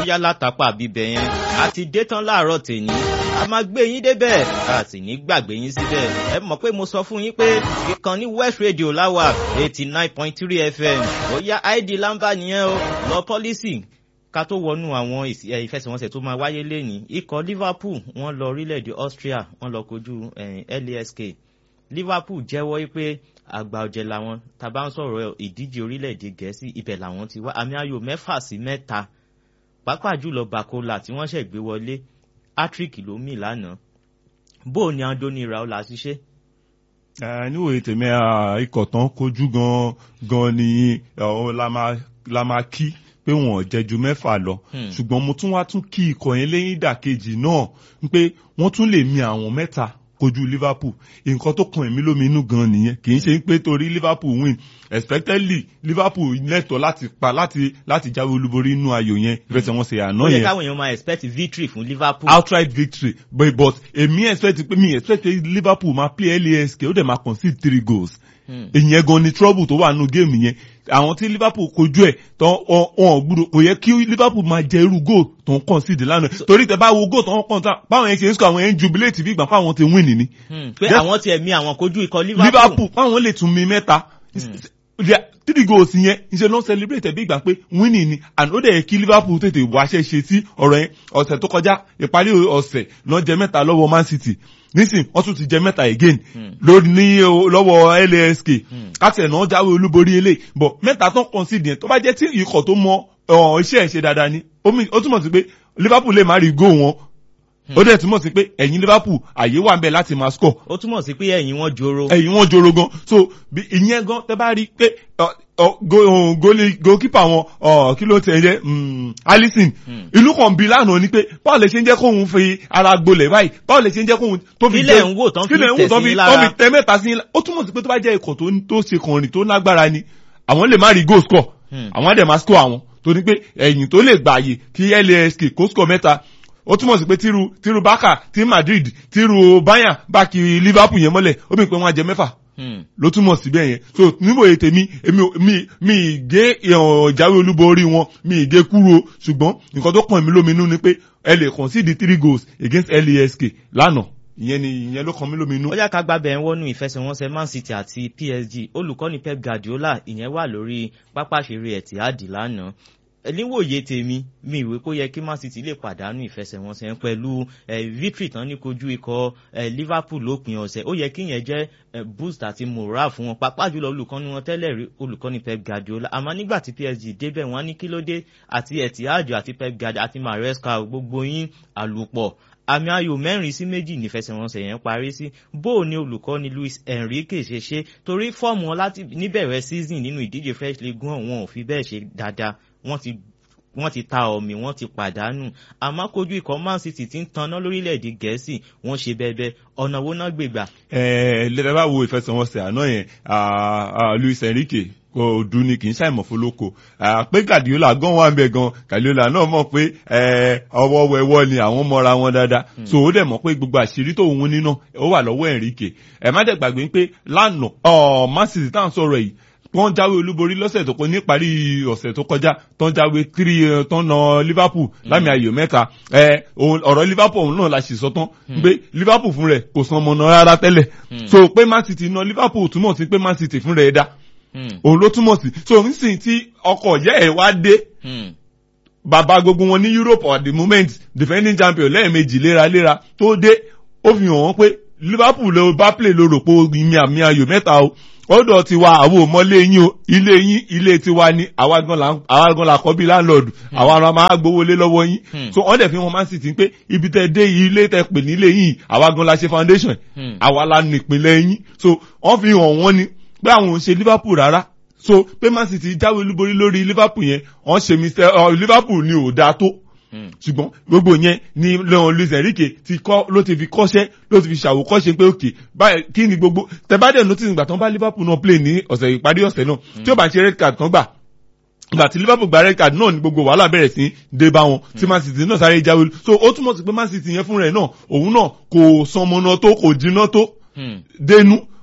yá látàpá bíbẹ̀ yẹn àti dé tán láàárọ̀ tèmi a máa gbé yín débẹ̀ a sì ní gbàgbé yín síbẹ̀ ẹ mọ̀ pé mo sọ fún yín pé ìkànnì West Radio láwà eighty nine point three FM ó yá id lamba nìyẹn o lọ pọ́lísì ká tó wọnú àwọn ìfẹsẹ̀wọnsẹ̀ tó máa wáyé lẹ́nìí ikọ̀ Liverpool wọ́n lọ orílẹ̀-èdè Austria wọ́n lọ kojú LASK Liverpool jẹ́wọ́ pé àgbà ọ̀jẹ̀ làwọn tá bá ń sọ̀rọ̀ ìdíje orílẹ̀-èdè Gẹ̀ẹ́sì ibẹ̀ làwọn ti wá àmì ayò mẹ́fà sí mẹ́ta pàápàá jùlọ Bakola tí wọ́n ṣẹ̀ gbé wọlé Patrick ló mì lánàá bó o ní Andoni Raola ṣiṣẹ́. níwòye tèmi ikọ̀ tán kojú gan gan ni la máa kí pé wọn ò jẹ ju mẹ́fà lọ ṣùgbọ́n mo tún wá tún kí ikọ̀ yẹn lẹ́yìn ìdàkejì náà pé wọ́n tún lè mi àwọn mẹ́ta kojú Liverpool nǹkan tó kan èmi lómi inú gan nìyẹn kì í ṣe pé torí Liverpool win expectedly Liverpool lẹ́tọ̀ọ́ láti pa láti láti jáwé olúborí inú ayò yẹn ìfẹsẹ̀wọnsẹ̀ àná yẹn. ó yẹ káwọn èèyàn máa expect victory fún Liverpool. outright victory but but èmi expect pé mi expect pé Liverpool máa play LASK ó dẹ̀ máa concede three goals ìyẹn gan ni trouble tó wà nínú géèmù yẹn àwọn tí Liverpool kojú ẹ̀ tán wọn gbúdọ̀ kò yẹ kí Liverpool máa jẹ irú goal tó ń concede lánàá torí tẹ bá wo goal tó ń kàn tán báwọn yẹn ṣe ń sọ àwọn yẹn jubilate bí ìgbà fáwọn ti win ni. pé àwọn tiẹ̀ mi àwọn kojú ikọ̀ Liverpool. Liverpool báwọn lè tún mi mẹ́ta three goals yẹn ṣe ló ń celebrate bí ìgbà pé winning ni and ó dẹ̀ yẹ kí Liverpool tètè wá ṣe ṣe sí ọ̀rọ̀ yẹn ọ̀sẹ̀ tó kọjá ìparí ọ̀sẹ̀ ló jẹ mẹ́ta lọ́wọ́ Man City nísìn wọ́n tún ti jẹ mẹ́ta again lórí ní lọ́wọ́ LASK kátẹ̀ náà jáwé olúborí eléyìí bọ̀ mẹ́ta tó ń concede yẹn tó bá jẹ́ tí ikọ̀ tó mọ iṣẹ́ ẹ̀ ṣe dáadáa ni ó túmọ̀ sí pé Liverpool lè má rí goal wọn ó dẹ̀ túmọ̀ sí pé ẹ̀yìn Liverpool àyè wà ń bẹ láti máa score. ó túmọ̀ sí pé ẹ̀yìn wọn joro. ẹ̀yìn wọn joro gan so ìyẹn gan tẹ bá rí pé goalkeeper wọn kí ló tẹ̀ jẹ́ Alisson ìlú kan bí lánàá ni pé báwo lè ṣe ń jẹ́ kóun fi ara gbolẹ̀ báyìí báwo lè ṣe ń jẹ́ kóun tó fi kílẹ̀ ń wò tán fi tẹ̀ sí lára tó fi tẹ mẹ́ta sí ó túmọ̀ sí pé tó bá jẹ́ ikọ̀ tó ṣe kànrin tó lágbára ni àwọn lè má rí goal score àwọn á dẹ̀ máa score àwọn torí pé ẹ̀yìn tó lè gbààyè kí LASK kó score mẹ́ta ó túmọ̀ sí pé tíru tíru Barca tí Madrid tíru Bayern bá kiri Liverpool yẹn mọ́lẹ̀ ó bí pé wọ́n á jẹ mẹ́fà ló túmọ̀ sí bẹ́ẹ̀ yẹn so níbo ètè mi èmi mi mi gé ìjáwé olúborí wọn mi gé kúrò ṣùgbọ́n nǹkan tó kàn mí lóminú ni pé ẹ lè concede three goals against LASK lánàá ìyẹn ni ìyẹn ló kàn mí lóminú. ó yá ká gba bẹ̀rẹ̀ wọnú ìfẹsẹ̀wọnsẹ̀ Man City àti PSG olùkọ́ni Pep Guardiola ìyẹn wà lórí pápá ìṣeré Etihad lánàá níwòye tèmi mi ìwé kó yẹ kí Man City lè pàdánù ìfẹsẹ̀wọnsẹ̀ pẹ̀lú victory tán ní kojú ikọ̀ Liverpool lópin ọ̀sẹ̀ ó yẹ kí yẹn jẹ́ boost àti morale fún wọn pàápàá jùlọ olùkọ́ni wọn tẹ́lẹ̀ rí olùkọ́ni Pep Guardiola àmọ́ nígbà tí PSG débẹ̀ wọ́n ní kí ló dé àti Etihad àti Pep Guardiola àti Maresca gbogbo yín àlùpọ̀ àmì ayò mẹ́rin sí méjì nífẹsẹ̀wọnsẹ̀ yẹn parí sí bó o ní olùkọ́ni Luis Enrique ṣe ṣe torí fọ́ọ̀mù wọn láti níbẹ̀rẹ̀ season nínú ìdíje French League one wọn ò fi bẹ́ẹ̀ ṣe dáadáa wọ́n ti wọ́n ti ta ọ̀mì wọ́n ti pàdánù àmọ́ kojú ikọ̀ Man City ti ń taná lórílẹ̀‐èdè Gẹ̀ẹ́sì wọ́n ṣe bẹ́ẹ̀bẹ́ ọ̀nà wo náà gbègbà. ẹ ẹ lẹ́tà bá wo ìfẹsẹ̀wọnsẹ̀ àná yẹn Luis Enrique kò dùn ní kì í ṣàìmọ̀ fọlọ́kọ pé Guardiola gan wà ń bẹ gan Guardiola náà mọ̀ pé ọwọ́ wẹ̀wọ́ ni àwọn mọ́ra wọn dáadáa so ó dẹ̀ mọ̀ pé gbogbo àṣírí tó òun níná ó wà lọ́wọ́ Enrique ẹ̀ má dẹ̀ gbàgbé pé lánàá Man City tá à ń sọ̀rọ̀ yìí wọ́n jáwé olúborí lọ́sẹ̀ tó kọ níparí ọ̀sẹ̀ tó kọjá tó ń jáwé three tó ń na Liverpool lámì ayò mẹ́ta ọ̀rọ̀ Liverpool òun náà la ṣì sọ tán pé Liverpool fún rẹ̀ kò san ọmọ náà rárá tẹ́lẹ̀ so pé Man City na Liverpool túmọ̀ sí pé Man City fún rẹ̀ dá òun ló túmọ̀ sí so nísìnyí tí ọkọ̀ yẹ́ ẹ̀ wá dé bàbá gbogbo wọn ní Europe at the moment defending champion lẹ́ẹ̀mejì léraléra tó dé ó fi hàn wọ́n pé Liverpool ló bá play ló rò pé ìmì àmì ayò mẹ́ta o ọ̀dọ̀ tiwa àwọn òmọlé yín o ilé yín ilé tiwa ni àwa gan la kọ́ bí láńlọ́ọ̀dù àwa ara máa gbowó lé lọ́wọ́ yín so wọ́n dẹ̀ fi wọn Man City pé ibi tẹ́ dé ilé tẹ́ pè nílé yín àwa gan la ṣe foundation àwa la nìpínlẹ̀ yín so wọ́n fi hàn wọ́n ni pé àwọn ò ṣe Liverpool rárá so pé Man City jáwé olúborí lórí Liverpool yẹn wọ́n ṣe mr Liverpool ni ò dáa tó ṣùgbọ́n gbogbo yẹn ni leon luis enrique ti kọ́ ló ti fi kọ́ṣẹ́ ló ti fi ṣàwòkọ́ṣe pé òkè báyìí kí ni gbogbo tẹ̀bádẹ̀ notice ìgbà tán bá liverpool náà play ní ọ̀sẹ̀ ìparí ọ̀sẹ̀ náà tí ó bá ṣe red card kan gbà ìgbà tí liverpool gba red card náà ni gbogbo wàhálà bẹ̀rẹ̀ sí dé bá wọn tí man city náà sáré jáwé so ó túmọ̀ sí pé man city yẹn fún rẹ̀ náà òun náà kò sanmọ́nà tó kò jiná tó dénú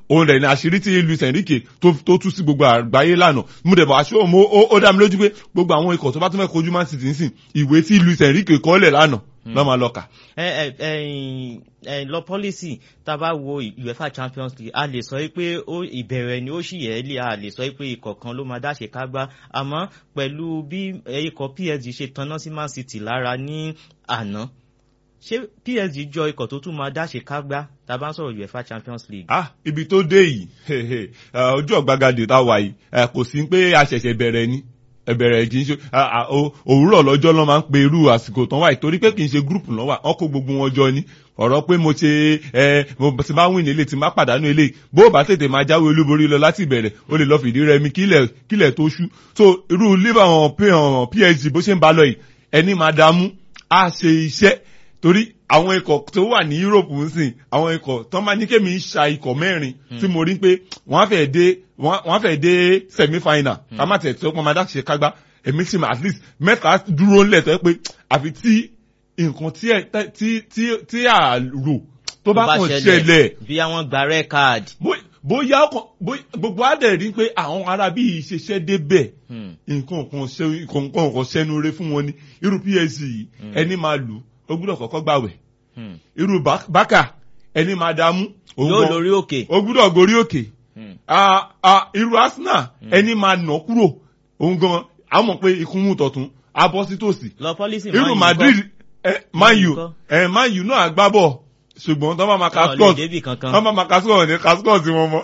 òun rẹ̀ ní àṣírí tí Luis Enrique tó tó tú sí gbogbo àgbáyé lánàá mo dẹ̀ bọ̀ àṣọ mo ó ó dá mi lójú pé gbogbo àwọn ikọ̀ tó bá tún fẹ́ kojú Man City nísìn ìwé tí Luis Enrique kọ́lẹ̀ lánàá lọ́ máa lọ kà. ẹ ẹ ẹyin ẹ lọ pọ́lísì tá a bá wo UEFA Champions League a lè sọ pé ó ìbẹ̀rẹ̀ ni ó sì yẹ lé a lè sọ pé ikọ̀ kan ló máa dáṣe kágbá àmọ́ pẹ̀lú bí ikọ̀ PSG ṣe tanná sí Man City lára ní àná ṣé PSG jọ ikọ̀ tó tún máa dáṣe kágbá tá a bá ń sọ̀rọ̀ UEFA Champions League. ah ibi tó dé yìí ojú ọ̀gbagadè tá a wà yìí kò sí pé a ṣẹ̀ṣẹ̀ bẹ̀rẹ̀ ni ẹbẹ̀rẹ̀ kì í ṣe òwúrọ̀ lọ́jọ́ lọ́ máa ń pe irú àsìkò tán wáyé torí pé kì í ṣe gúrùpù lọ́wọ́ wọn kó gbogbo wọn jọ ni ọ̀rọ̀ pé mo ṣe ẹ mo ti máa wìn nílé tí máa pàdánù ilé bó o bá tètè máa jáwé olúborí lọ láti ìbẹ̀rẹ̀ o lè lọ fìdí rẹmi kílẹ̀ kílẹ̀ tó ṣú so irú liverpool PSG bó ṣe ń bá lọ yìí ẹni máa dààmú á ṣe iṣẹ́ torí àwọn ikọ̀ tó wà ní Europe ń sìn àwọn ikọ̀ tó máa ní kémi ṣa ikọ̀ mẹ́rin tí mo rí pé wọ́n á fẹ́ dé wọ́n á fẹ́ dé semi final ká má tẹ̀ tó pọ́n máa dáṣe kágbá èmi sì at least mẹ́ta dúró ńlẹ̀ tó yẹ pé àfi tí nǹkan tí tí tí tí à rò tó bá kàn ṣẹlẹ̀. bí àwọn gba red card. bóyá gbogbo àdẹ̀ rí pé àwọn ará bíi ṣiṣẹ́ débẹ̀ nǹkan kan kan ṣẹnu rẹ fún wọn ni irú PSG yìí ẹni máa lù ó gbúdọ̀ kọ́kọ́ gbàwẹ̀ irú bákà ẹni máa dààmú. yóò lórí òkè. ó gbúdọ̀ gorí òkè. irú Arsenal ẹni máa nà kúrò òun gan a mọ̀ pé ikú mú tọ̀tún a bọ́ sí tòsí. lọ pọ́lísì irú Madrid Man U Man U náà gbá bọ̀ ṣùgbọ́n tó bá ma ka scott tó bá ma ka scott ní ka scott sí wọn mọ́.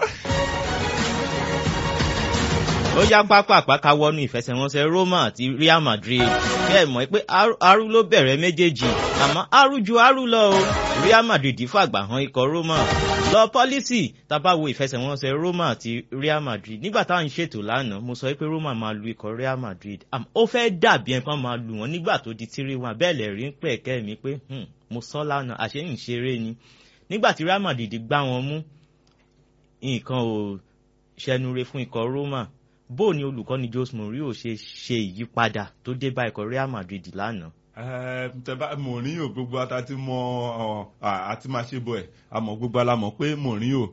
ó yá pápá àpáká wọnú ìfẹsẹ̀wọnsẹ̀ Roma àti Real Madrid bẹ́ẹ̀ mọ̀ pé aru ló bẹ̀rẹ̀ méjèèjì àmọ́ aru ju aru lọ o Real Madrid fàgbà hàn ikọ̀ Roma lọ pọ́lísì tábà wo ìfẹsẹ̀wọnsẹ̀ Roma àti Real Madrid nígbà táwọn ń ṣètò lánàá mo sọ pé Roma máa lu ikọ̀ Real Madrid ó fẹ́ dàbí ẹ̀ kan máa lù wọ́n nígbà tó di tírí wọn bẹ́ẹ̀ lẹ̀ rí ń pẹ̀ kẹ́ mi pé mo sọ lánàá àṣé ń ṣeré ni nígbà tí Real Madrid gbá wọn mú nǹkan ò ṣẹnure fún ikọ̀ Roma bó ni olùkọ́ni Jose Mourinho ṣe ṣe ìyípadà tó dé bá ikọ̀ Real Madrid lánàá. tẹ́bá Mourinho gbogbo ata ti mọ àti máa ṣe bọ̀ ẹ̀ àmọ́ gbogbo alamọ̀ pé Mourinho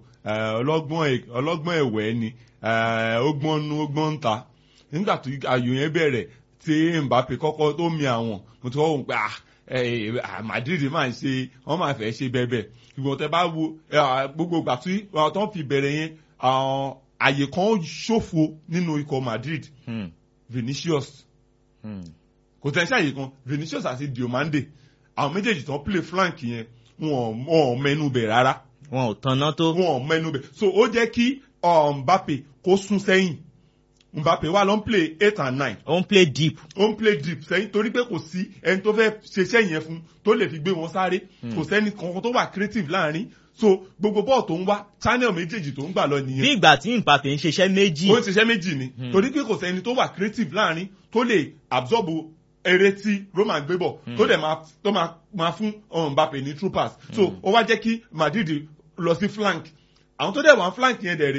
ọlọ́gbọ́n ẹ̀wẹ́ ni ọgbọ́n nu ọgbọ́n ń ta nígbà tó ayò yẹn bẹ̀rẹ̀ tí Mbappe kọ́kọ́ tó mi àwọn mo ti kọ́kọ́ pé Madrid máa ń ṣe wọ́n máa fẹ́ ṣe bẹ́ẹ̀ bẹ́ẹ̀ ṣùgbọ́n tẹ́ bá wo gbogbo ìgbà tí wọ́n fi bẹ̀rẹ̀ yẹn àyè kan ṣòfò nínú ikọ̀ Madrid hmm. Vinicius hmm. kò tẹ́ ṣe àyè kan Vinicius àti Diomande àwọn méjèèjì tán play flank yẹn wọn ò mẹ́nu bẹ̀ rárá. wọn ò tanná tó. wọn ò mẹ́nu bẹ̀ so ó jẹ́ kí Mbappe kó sún sẹ́yìn Mbappe wà ló ń play eight and nine. ó ń play deep. ó ń play deep sẹ́yìn torí pé kò sí ẹni tó fẹ́ ṣeṣẹ́ yẹn fún tó lè fi gbé wọn sáré kò sẹ́ni kankan tó wà creative láàrin so gbogbo bọ́ọ̀ tó ń wá channel méjèèjì tó ń gbà lọ nìyẹn. bí ìgbà tí Mbappe ń ṣiṣẹ́ méjì. ó ń ṣiṣẹ́ méjì ni torí pé kò sẹ́ni tó wà creative láàrin tó lè absorb eré tí Roma gbé bọ̀ tó dẹ̀ tó máa fún Mbappe ní true pass so ó wá jẹ́ kí Madrid lọ sí flank àwọn tó dẹ̀ wá flank yẹn dẹ̀ rí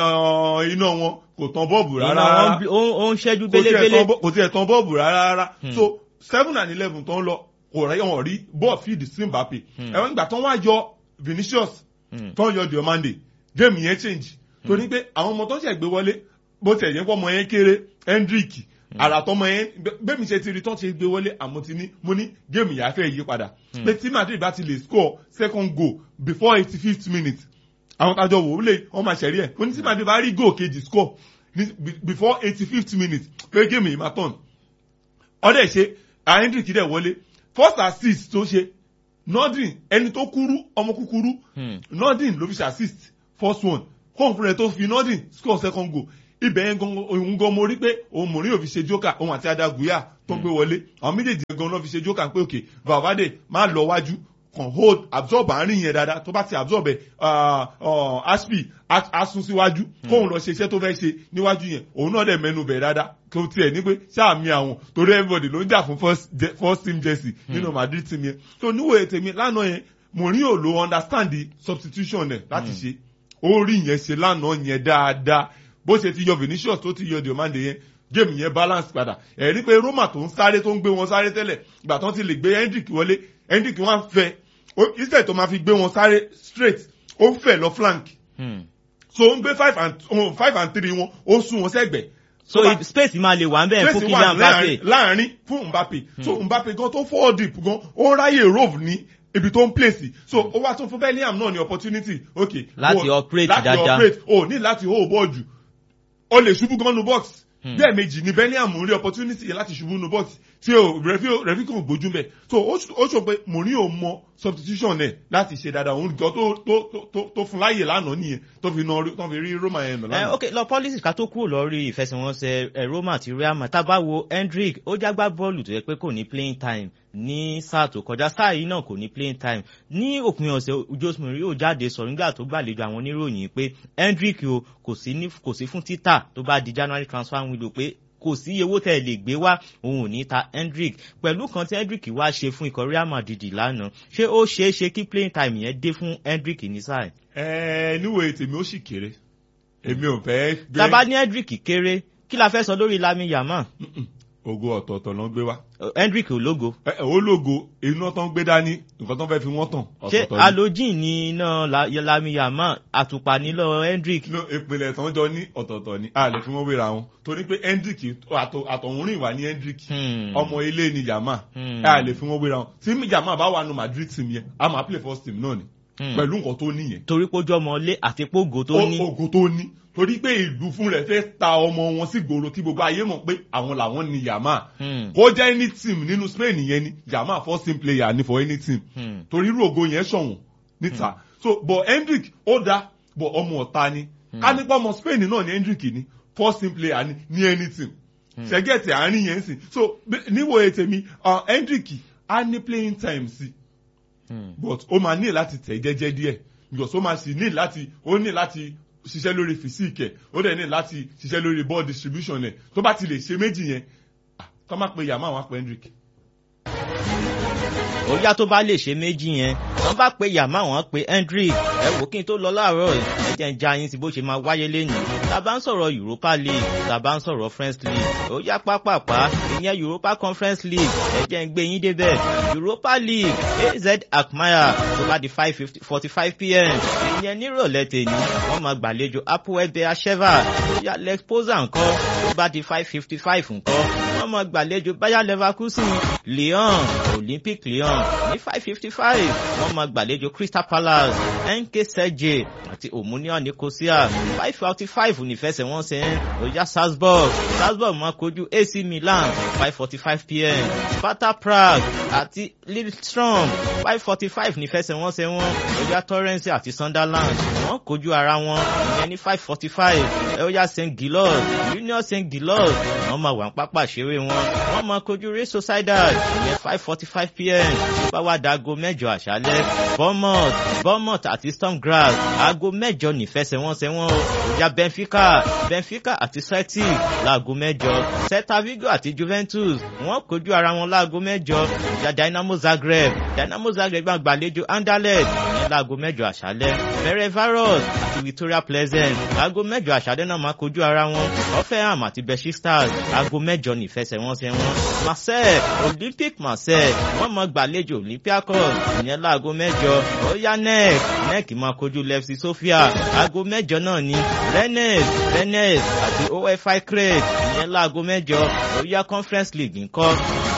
iná wọn kò tán bọ́ọ̀bù rárá ó ń ṣẹ́jú bélébélé kò tiẹ̀ tán bọ́ọ̀bù rárá rárá so seven and eleven tó ń lọ kò rẹ̀ wọ́n rí bọ́ọ̀ feed sí Mbappe ẹ̀wọ̀n ìgbà tó ń wá yọ Vinicius tó ń yọ Diomande game yẹn change torí pé àwọn ọmọ tó ṣẹ̀ gbé wọlé bó tiẹ̀ yẹn pọ̀ ọmọ yẹn kéré Hendrick àràtọ́mọ yẹn bẹ́ẹ̀ mi ṣe ti rí tó ṣe gbé wọlé àmọ́ ti ní mo ní game yẹn á fẹ́ yí padà pé tí Madrid bá ti lè score second goal before eighty fifth minute àwọn tájọ wò ó lè wọ́n máa ṣẹ̀rí ẹ̀ mo ní tí Madrid bá rí goal kejì score before eighty fifth minute pé game yìí máa tọ̀nù ọ̀dẹ̀ ṣe Hendrick dẹ̀ wọlé first assist tó ṣe nordin ẹni tó kúrú ọmọ kúkúrú nordin ló fi ṣe assist first one kóun fúnra ẹ tó fi nordin score second goal ibẹ̀ yẹn gan òun gan mo rí pé òun mò ní òfin ṣe jókà òun àti adaguya tó gbé wọlé àwọn méjèèjì gan náà fi ṣe jókà pé òkè Valverde máa lọ wájú kàn hold absorb àárín yẹn dáadáa tó bá ti absorb ẹ aspi asun síwájú kóun lọ ṣe iṣẹ́ tó fẹ́ ṣe níwájú yẹn òun náà dẹ̀ mẹ́nu bẹ̀ dáadáa kò tiẹ̀ ní pé sáàmì àwọn torí everybody ló ń jà fún first team jersey nínú Madrid team yẹn tó níwòye tèmi lánàá yẹn Mourinho ló understand the substitution ẹ̀ láti ṣe ó rí yẹn ṣe lánàá yẹn dáadáa bó ṣe ti yọ Vinicius tó ti yọ Diomande yẹn game yẹn balance padà ẹ̀rí pé Roma tó ń sáré tó ń gbé wọn sáré tẹ́lẹ̀ ìgbà tó ti lè gbé Hendrick wọlé Hendrick wọn fẹ́ instead tó máa fi gbé wọn sáré straight ó fẹ́ lọ flank so ó ń gbé five and oh, five and three wọn ó sún wọn sẹ́gbẹ̀ẹ́ so tó bá- space máa lè wà ń bẹ́ẹ̀ fún Messi Kylian wà Mbappe. láàrin- láàrin fún Mbappe so Mbappe gan tó fall deep gan ó ráyè rove ní ibi tó ń place so ó wá tún fún Bellingham náà ní opportunity ok Láti o- operate láti dáadáa. operate o ní láti hold ball jù o lè ṣubú gan nu box Hmm. bẹ́ẹ̀ méjì ni Bellingham rí opportunity yẹn láti ṣubú nu box tí o rẹ̀fí rẹ̀fí kò gbójú mbẹ̀ so ó ṣ- ó sọ pé Mourinho mọ substitution ẹ̀ láti ṣe dáadáa òun gan tó tó tó tó fún láyè lánàá nìyẹn tó fi nà tó fi rí Roma yẹn nà Eh, lánàá. ok lọ politics ká tó kúrò lórí ìfẹsẹ̀wọnsẹ̀ eh, Roma àti Real Madrid tá a bá wo Hendrick ó jágbá bọ́ọ̀lù tó yẹ pé kò ní playing time ní sáà tó kọjá sáà yìí náà kò ní playing time ní òpin ọ̀sẹ̀ Jose Mourinho jáde sọ̀rọ̀ nígbà tó gbàlejò àwọn oníròyìn pé Hendrick o kò sí ní kò sí fún títà tó bá di January transfer window pé kò sí iye owó tẹ́ ẹ lè gbé wá òun ò ní ta Hendrick pẹ̀lú kan tí Hendrick wá ṣe fún ikọ̀ Real Madrid lánàá ṣé ó ṣeé ṣe kí playing time yẹn dé fún Hendrick ní sáà yìí? ẹ níwèé tèmi ó sì kéré èmi ò fẹ́ gbé tàbá ní Hendrick kéré kí la fẹ́ sọ lórí Lamine Yamal Mm-mm. ògo ọ̀tọ̀ọ̀tọ̀ ló ń gbé wá Hendrick ológo ẹ ẹ, ó lógo iná tó ń gbé dání nǹkan tó ń fẹ́ fi wọ́n tàn ṣé ọ̀tọ̀ọ̀tọ̀ ni. halogen ní iná La- Lamine Yamal àtùpà nílò Hendrick No, ìpìlẹ̀ tó ń jọ ní ọ̀tọ̀ọ̀tọ̀ ni a lè fi wọ́n wéra wọn torí pé Hendrick àtọ̀- àtọ̀húnrìn wà ní Hendrick Hmm. ọmọ ilé ni Yamal Hmm. a lè fi wọ́n wéra wọn tí Yamal bá wà nù Madrid team yẹn a máa play first team náà ni Hmm. pẹ̀lú nǹkan tó níyẹn torí pé ojú ọmọ ilé àti pógò tó ní ògo tó ní torí pé ìlú fún rẹ̀ fẹ́ ta ọmọ wọn sí gbòòrò kí gbogbo ayé mọ̀ pé àwọn làwọn ni Yamal Hmm. kó jẹ́ any team nínú Spain yẹn ni Yamal first team player ni for any team Hmm. torí irú ògo yẹn ṣọ̀wọ́n níta so but Hendrick ó dá but ọmọ ọ̀tá ni ká nípa ọmọ Spain náà ni Hendrick ni first team player ni ní any team ṣẹ́gẹ̀tì àárín yẹn sìn so bí- níwòye tèmi uh, Hendrick á ní playing time sí Hmm. but ó máa ní láti tẹ̀ jẹ́jẹ́ díẹ̀ because ó máa sì ní láti ó ní láti ṣiṣẹ́ lórí physique ẹ̀ ó dẹ̀ ní láti ṣiṣẹ́ lórí ball distribution ẹ̀ tó bá ti lè ṣe méjì yẹn ah, tó má pe Yamal wá pe Hendrick. ó yá tó bá lè ṣe méjì yẹn wọ́n bá pe Yamal wọ́n pe Hendrick ẹ wò kí n tó lọ láàárọ̀ yìí, ẹ jẹ́ ń já yín sí bó ṣe máa wáyé lẹ́yìn tá a bá ń sọ̀rọ̀ Europa League tá a bá ń sọ̀rọ̀ French League ó yá pápápá ìyẹn Europa Conference League ẹ jẹ́ ń gbé yín débẹ̀ Europa League AZ Alkmaar tó bá di five forty five pm ìyẹn nírọ̀lẹ́ tèmi wọ́n máa gbàlejò Apoel Beersheva ó yá Lex Poznan ńkọ́ tó bá di five fifty five ńkọ́ wọ́n máa gbàlejò Bayer Leverkusen Lyon Olympic Lyon ní five fifty five wọ́n máa gbàlejò Crystal Palace NK Celje àti Omonia Nicosia five forty five nífẹsẹ̀wọnsẹ̀ oya Salzburg Salzburg máa kojú AC Milan five forty five pm Sparta Prague àti Lillestrøm five forty five nífẹsẹ̀wọnsẹ̀ wọn oya Torrens àti Sunderland wọ́n kojú ara wọn ìyẹn ní five forty five oya St Gilloise Union St Gilloise wọ́n máa wà ní pápá ìṣeré wọn wọ́n máa kojú Real Sociedad ìyẹn five forty five pm bá wá da aago mẹ́jọ àṣálẹ́ Bournemouth Bournemouth àti Storm Grass aago mẹ́jọ nífẹsẹ̀wọnsẹ̀ wọn o ìjà Benfica Benfica àti Celtic láago mẹ́jọ Celta Vigo àti Juventus wọ́n kojú ara wọn láago mẹ́jọ ìjà Dynamo Zagreb Dynamo Zagreb máa gbàlejò Anderlecht ìyẹn láago mẹ́jọ àṣálẹ́ Ferencvaros àti Victoria Pleasant aago mẹ́jọ àṣálẹ́ náà máa kojú ara wọn Hoffenheim àti Besiktas aago mẹ́jọ nífẹsẹ̀wọnsẹ̀ wọn Marseille Olympic Marseille wọ́n máa gbàlejò Olympiacos ìyẹn láago mẹ́jọ ó yá NEC NEC máa kojú Lefsi Sofia aago mẹ́jọ náà ni Rennes Rennes àti OFI Crete ìyẹn láago mẹ́jọ ó yá Conference League ńkọ́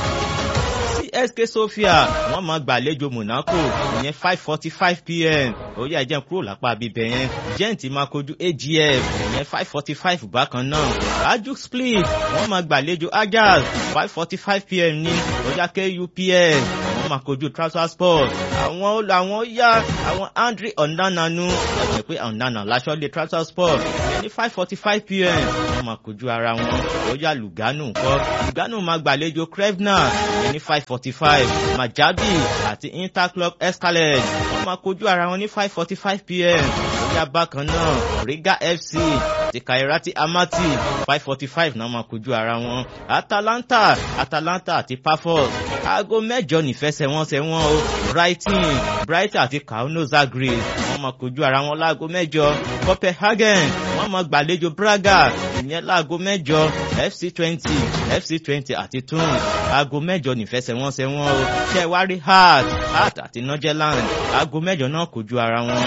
CSK Sofia wọ́n máa gbàlejò Monaco ìyẹn five forty five pm ó yá ẹjẹ kúrò lápá bíbẹ yẹn Gent máa kojú AGF ìyẹn five forty five bákan náà Ajax Split wọ́n máa gbàlejò Ajax five forty five pm ní ó yá KUPS wọ́n máa kojú Trabzonspor àwọn àwọn yá àwọn Andre Onananu ẹ̀jẹ̀ pé Onana láṣọ lé Trabzonspor ìyẹn ní five forty five pm wọ́n máa kojú ara wọn ó yá Lugano ńkọ́ Lugano máa gbàlejò Krevna ìyẹn ní five forty five Majabi àti Interclub Escalade wọ́n máa kojú ara wọn ní five forty five pm ó yá bákan náà Riga FC àti Kairati Amati five forty five náà máa kojú ara wọn Atalanta Atalanta àti Pafos aago mẹ́jọ nífẹsẹ̀wọnsẹ̀ wọn o Brighton Brighton àti Kauno Zagreb wọ́n máa kojú ara wọn láago mẹ́jọ Copenhagen wọ́n máa gbàlejò Braga ìyẹn láago mẹ́jọ FC twenty FC twenty àti Tunis aago mẹ́jọ nífẹsẹ̀wọnsẹ̀ wọn o ṣẹ́wárí Heart Heart àti Norgerland aago mẹ́jọ náà kojú ara wọn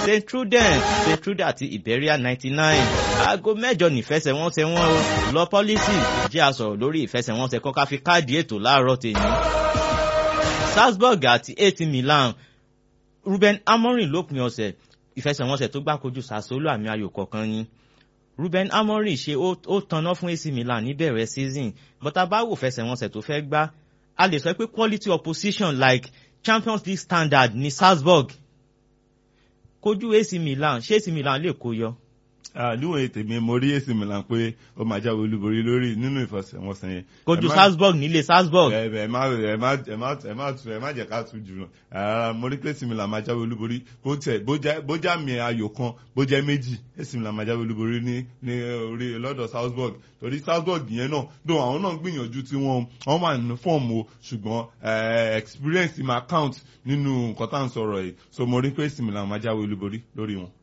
st truden st truden àti iberia ninety nine aago mẹ́jọ nífẹsẹ̀wọnsẹ̀ wọn o lọ pọ́lísì jẹ́ àsọ̀rọ̀ lórí ìfẹsẹ̀wọnsẹ̀ kọ́ká fi káàdì ètò láàárọ̀ tèmi salzburg àti ac milan ruben amorin lópin ọ̀sẹ̀ ìfẹsẹ̀wọnsẹ̀ tó gbá kojú sassuolo àmì ayò kọ̀ọ̀kan ni ruben amorin ṣe ó tanná fún ac milan níbẹ̀rẹ̀ season but abáwò fẹsẹ̀wọnsẹ̀ tó fẹ́ gbá a lè sọ pé quality opposition like champions league standard ní salzburg kojú ac milan ṣé ac milan lè kó yọ. níwọ̀n ètè mi mo rí AC Milan pé ó máa jáwé olúborí lórí nínú ìfọsẹ̀wọnsẹ̀ yẹn. kojú salzburg nílé salzburg. ẹ ẹ má ẹ má ẹ má ẹ má ẹ má jẹ ká tún jù lọ rárá mo rí pé AC Milan máa jáwé olúborí bó tẹ bójá mi ayò kan bójá méjì AC Milan máa jáwé olúborí ní ní orí lọ́dọ̀ salzburg torí salzburg yẹn náà dùn àwọn náà gbìyànjú tí wọ́n wọ́n wà ní fọ́ọ̀mù o ṣùgbọ́n experience máa count nínú nǹkan tá à ń sọ̀rọ̀ yìí so mo rí pé AC Milan máa jáwé olúborí lórí wọn.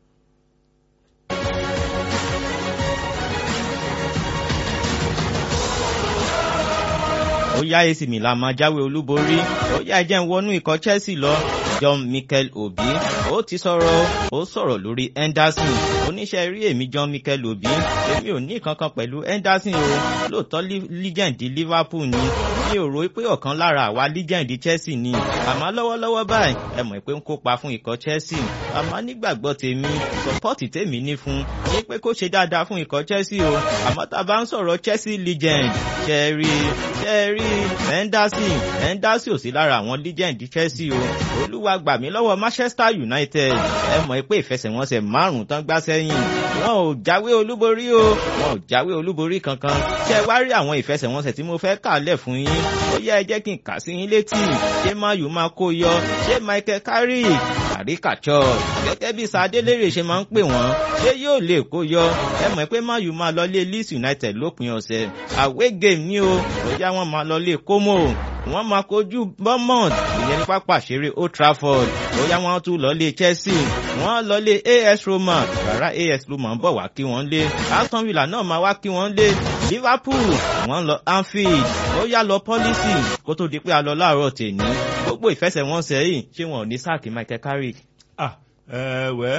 ó yá AC Milan máa jáwé olúborí ó yá ẹjẹ́ ń wọnú ikọ̀ Chelsea lọ John Mikel Obi ó ti sọ̀rọ̀ ó sọ̀rọ̀ lórí Henderson oníṣẹ́ rí èmi John Mikel Obi èmi ò ní kankan pẹ̀lú Henderson o lóòótọ́ legend Liverpool ni mi ò rò pé ọ̀kan lára àwa legend Chelsea ni àmọ́ lọ́wọ́lọ́wọ́ báyìí ẹ mọ̀ pé ń kópa fún ikọ̀ Chelsea àmọ́ nígbàgbọ́ tèmi sọpọ́ọ̀tì tèmi ní fún ní pé kó ṣe dáadáa fún ikọ̀ Chelsea o àmọ́ tá a bá ń sọ̀rọ̀ Chelsea legend ṣẹ́ẹ̀rí ṣẹ́ẹ̀rí Henderson Henderson ò sí lára àwọn legend Chelsea o olúwa gbà mí lọ́wọ́ Manchester United ẹ mọ̀ pé ìfẹsẹ̀wọnsẹ̀ márùn-ún tán gbá sẹ́yìn wọn ò jáwé olúborí o wọn ò jáwé olúborí kankan ṣé wá rí àwọn ìfẹsẹ̀wọnsẹ̀ tí mo fẹ́ kà lẹ̀ fún yín ó yẹ ẹ jẹ́ kí n kà sí yín létí ṣé mayu máa kó yọ ṣé Michael Carrick àríkàtsọ gẹ́gẹ́ bí sadélérè ṣe máa ń pè wọ́n ṣé yóò lè kó yọ ẹ mọ̀ pé mayu máa lọ lé Leeds United lópin ọ̀sẹ̀ away game ni o bóyá wọ́n máa lọ lé Como wọ́n máa kojú Bournemouth ìyẹn ní pápá ṣeré Old Trafford bóyá wọ́n tún lọ lé Chelsea wọ́n lọ lé AS Roma rárá AS Roma ń bọ̀ wá kí wọ́n lé Aston Villa náà máa wá kí wọ́n lé Liverpool wọ́n lọ Anfield ó yá lọ pọ́lísì kó tó di pé a lọ láàárọ̀ tèmi gbogbo ìfẹsẹ̀wọnsẹ̀ yìí ṣé wọn ò ní sáàkì Michael Carrick. ah ẹ wẹ́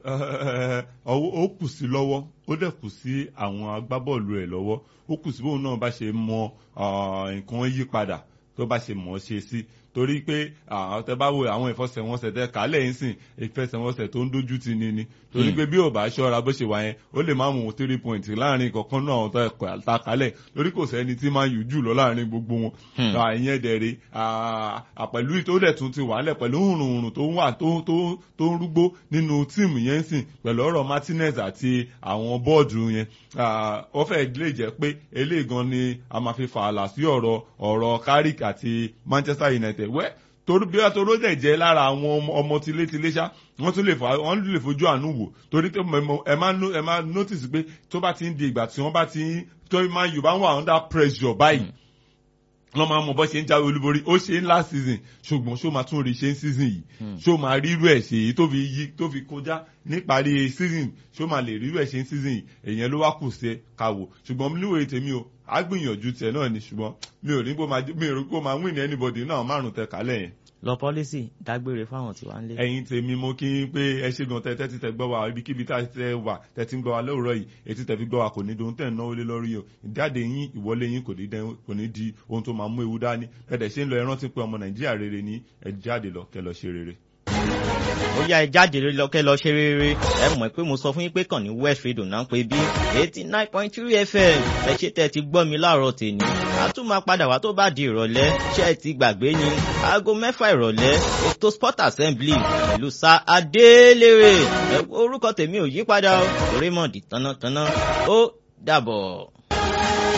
ó kù sí lọ́wọ́ ó dẹ̀ kù sí àwọn agbábọ́ọ̀lù ẹ̀ lọ́wọ́ ó kù sí bóun náà bá ṣe mọ nǹkan yí padà tó bá ṣe mọ̀ ọ́ ṣe sí torí pé tẹ bá wo àwọn ìfọsẹ̀wọnsẹ̀ tẹ kálẹ̀ yín sìn ìfẹsẹ̀wọnsẹ̀ tó ń dojú ti ni ni torí pé bí ò bá ṣọ́ra bó ṣe wà yẹn ó lè má mú three point láàrin kọ̀ọ̀kan náà àwọn tó ẹ̀kọ́ ta kálẹ̀ lórí kò sẹ́ni tí máa yù jù lọ láàrin gbogbo wọn ìyẹn dẹ̀rẹ̀ àpẹ̀lú tó dẹ̀ tún ti wà lẹ̀ pẹ̀lú hùrùhùrù tó ń wà tó ń rúgbó nínú tíìmù yẹn sìn pẹ̀lú ọ̀rọ̀ Martinez àti àwọn bọ́ọ̀dù yẹn ó fẹ́ lè jẹ́ pé eléyìí gan ni a máa fi fààlà sí ọ̀rọ̀ ọ̀rọ̀ Carrick àti Manchester United wẹ́ torí bí wọ́n tó ló dẹ̀ jẹ́ lára àwọn ọmọ tilétilé ṣá wọ́n tún lè wọ́n lè fojú àánú wò torí pé ẹ máa ẹ máa notice pé tó bá ti ń di ìgbà tí wọ́n bá ti ń tó máa yóò bá wà under pressure báyìí wọ́n máa mọ bọ́ ṣe ń jáwé olúborí ó ṣe ń last season ṣùgbọ́n ṣó máa tún rí ṣe ń season yìí ṣó máa rírú ẹ̀ ṣe èyí tó fi yí tó fi kọjá níparí season ṣó máa lè rírú ẹ̀ ṣe ń season yìí èyàn ló wá kù sí káwò ṣùgbọ́n níwèé tèmi o á gbìyànjú tiẹ̀ náà ni ṣùgbọ́n mi ò ní kó máa mi ò rí kó máa win anybody náà márùn tẹ kálẹ̀ yẹn. lọ pọ́lísì dágbére fáwọn tí wàá ń lé. ẹ̀yin tèmi mo kí n pé ẹ ṣe gan tẹ́tẹ́ tí tẹ gbọ́ wa ibikíbi tá tẹ wà tẹ́tí ń gbọ́ wa lóòrọ̀ yìí etí tẹ fi gbọ́ wa kò ní dohun tẹ̀ ń náwó lé lórí o ìjáde yín ìwọlé yín kò ní di ohun tó máa mú ewu dání bẹ́ẹ̀ ṣe ń lọ ẹ rántí pé ọmọ nàìjíríà rere ní ẹ jáde lọ kẹ́ lọ ṣe rere ó yá ẹ jáde lọ́kẹ́ lọ ṣe rere ẹ mọ̀ pé mo sọ fún yín pé kàn ní West Radio náà pé bí eighty nine point three FM ẹ ṣe tẹ́ ti gbọ́ mi láàárọ̀ tèmi a tún máa padà wá tó bá di ìrọ̀lẹ́ ṣé ẹ ti gbàgbé ni aago mẹ́fà ìrọ̀lẹ́ ètò sport assembly ìlú sa adélèrè orúkọ tèmi ò yí padà Raymond tánátáná ó dàbọ̀.